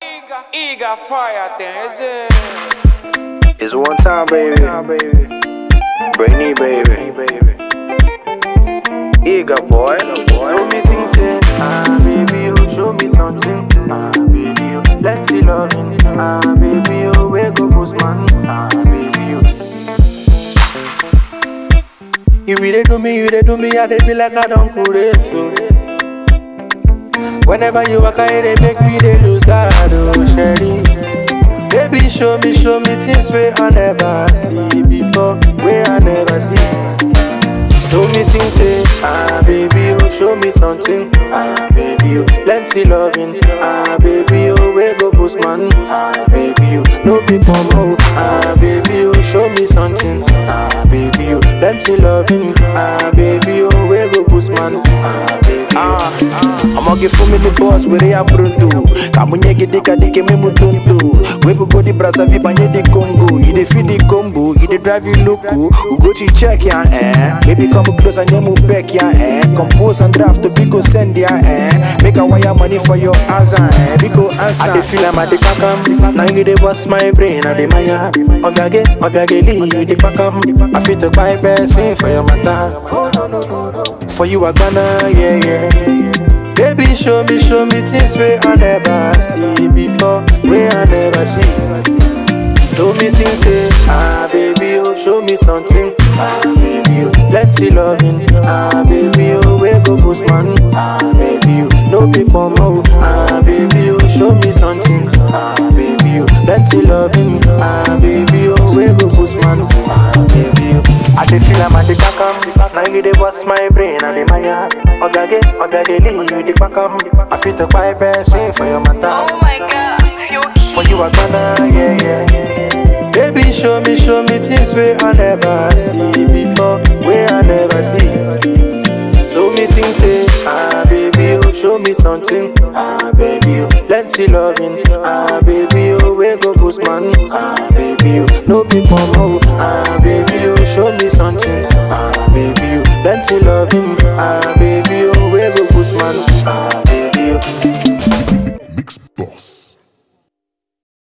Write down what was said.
Eager fire thing, is it? It's one time, baby. Brainy, baby. Eager boy. Show me something, ah baby, oh show me something, ah baby, oh let's see loving, ah baby, oh wake up postman, ah baby, oh. You be dey do me, you dey do me, I dey be like I don't cool so. Whenever you walk, I dey make me dey lose God, oh Sherry. Baby, show me, show me things where I never see before, where I never see. Show me sing say, ah baby, oh show me something, ah baby, oh plenty loving, ah baby, oh wake up postman, ah baby, oh no big mama, oh ah baby, oh show me something, ah baby, oh plenty loving, ah baby, oh wake up postman, ah baby, oh. I'ma give for me the boss where they are pronto. Kamunye gede kadike me mutonto. We go the brasa vi banye the Congo. You dey feed the combo, you dey drive you loco. We go to check ya eh. Baby come close and name back ya eh. Compose and draft to go send ya eh. Make a wire money for your answer eh. Biko answer. I dey feel I'm at the pakam. Now you dey bust my brain, I dey maya. Obiage, obiage, lee, you dey pakam. I fit to buy person for your matter. For you, I gonna, yeah, yeah. Baby, show me, show me things where I never see before, where I never see. So me sing say, ah baby, oh show me something, ah baby, oh plenty loving, ah baby, oh wake up postman, ah baby, oh no people more, ah baby, oh show me something, ah baby, oh plenty loving, ah baby, oh wake up postman, ah baby, oh. I dey feel I'm at the kakam, now you dey bust my brain and the maya. Obiage, obiage, lee, you dey pakam. I fit to buy person for your matter. Oh my god, feel For you I gonna, yeah, yeah. Baby, show me, show me things where I never see before, where I never see. So me sing say, ah baby, oh show me something, ah baby, oh plenty loving, ah baby, oh wake up postman, ah baby, oh no big mama, oh, ah baby, oh show me something, ah baby, oh plenty loving, ah baby, oh wake up postman, ah